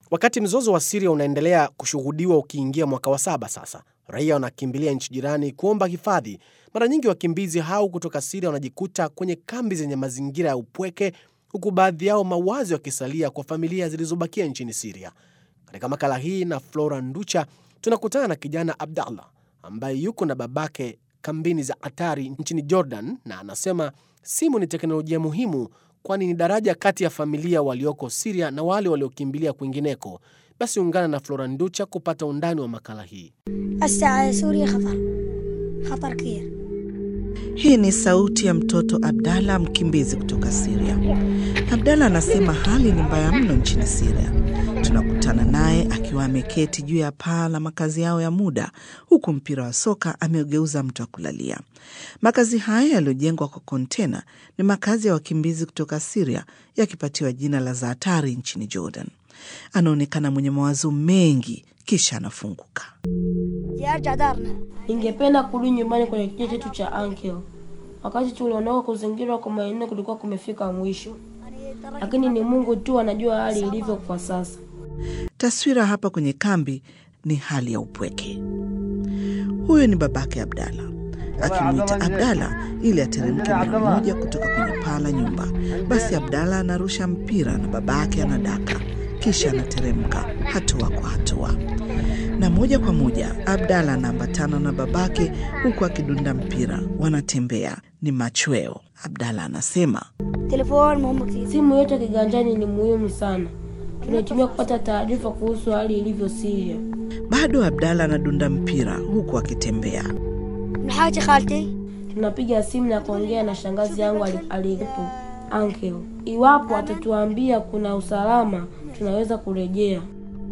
Wakati mzozo wa Siria unaendelea kushuhudiwa ukiingia mwaka wa saba sasa, raia wanakimbilia nchi jirani kuomba hifadhi. Mara nyingi wakimbizi hao kutoka Siria wanajikuta kwenye kambi zenye mazingira ya upweke, huku baadhi yao mawazo yakisalia kwa familia zilizobakia nchini Siria. Katika makala hii na Flora Nducha tunakutana na kijana Abdallah ambaye yuko na babake kambini za Atari nchini Jordan, na anasema simu ni teknolojia muhimu, kwani ni daraja kati ya familia walioko Siria na wale waliokimbilia kwingineko. Basi ungana na Flora Nducha kupata undani wa makala hii. هسه سوريا خطر خطر كبير Hii ni sauti ya mtoto Abdalla, mkimbizi kutoka Siria. Abdalla anasema hali ni mbaya mno nchini Siria. Tunakutana naye akiwa ameketi juu ya paa la makazi yao ya muda, huku mpira wa soka ameugeuza mtu wa kulalia. Makazi haya yaliyojengwa kwa kontena ni makazi ya wakimbizi kutoka Siria, yakipatiwa jina la Zaatari nchini Jordan. Anaonekana mwenye mawazo mengi, kisha anafunguka. بدي ارجع دارنا Ningependa kurudi nyumbani kwenye kijiji chetu cha Uncle. Wakati tuliondoka kuzingirwa kwa maeneo kulikuwa kumefika mwisho, lakini ni Mungu tu anajua hali ilivyo kwa sasa. Taswira hapa kwenye kambi ni hali ya upweke. Huyu ni babake Abdala akimwita Abdala ili ateremke mara moja kutoka kwenye paa la nyumba. Basi Abdala anarusha mpira na babake anadaka, kisha anateremka hatua kwa hatua, na moja kwa moja Abdala anaambatana na babake huku akidunda mpira. Wanatembea, ni machweo. Abdala anasema تليفون مهم كثير Simu yetu ya kiganjani ni muhimu sana, tunaitumia kupata taarifa kuhusu hali ilivyo Syria. bado Abdala anadunda mpira huku akitembea. من حاجة خالتي Tunapiga simu na kuongea na shangazi yangu ali- aliyepo Uncle. Iwapo atatuambia kuna usalama, tunaweza kurejea.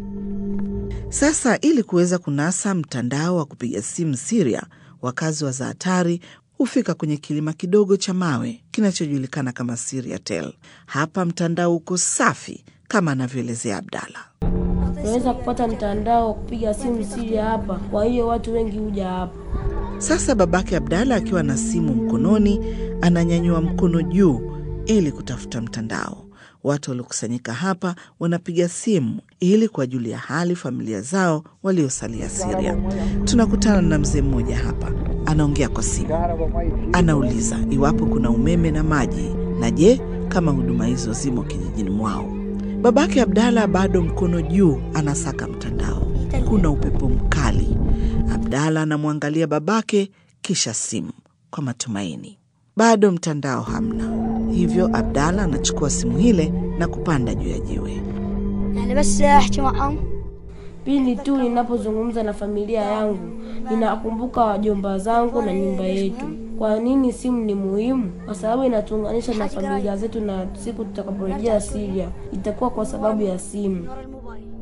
Sasa ili kuweza kunasa mtandao wa kupiga simu Siria, wakazi wa Zaatari hufika kwenye kilima kidogo cha mawe kinachojulikana kama Siriatel. Hapa mtandao uko safi kama anavyoelezea Abdala. Tunaweza kupata mtandao wa kupiga simu Syria hapa, kwa hiyo watu wengi huja hapa. Sasa babake Abdala akiwa na simu mkononi, ananyanyua mkono juu ili kutafuta mtandao. Watu waliokusanyika hapa wanapiga simu ili kuwajulia hali familia zao waliosalia Siria. Tunakutana na mzee mmoja hapa, anaongea kwa simu, anauliza iwapo kuna umeme na maji, na je, kama huduma hizo zimo kijijini mwao. Babake Abdala bado mkono juu, anasaka mtandao. Kuna upepo mkali. Abdala anamwangalia babake, kisha simu kwa matumaini. Bado mtandao hamna, hivyo Abdala anachukua simu ile na kupanda juu ya jiwe. يعني بس احكي معهم Pindi tu ninapozungumza na familia yangu, ninakumbuka wajomba zangu na nyumba yetu. Kwa nini simu ni muhimu? Kwa sababu inatuunganisha na familia zetu, na siku tutakaporejea Syria itakuwa kwa sababu ya simu. الموبايل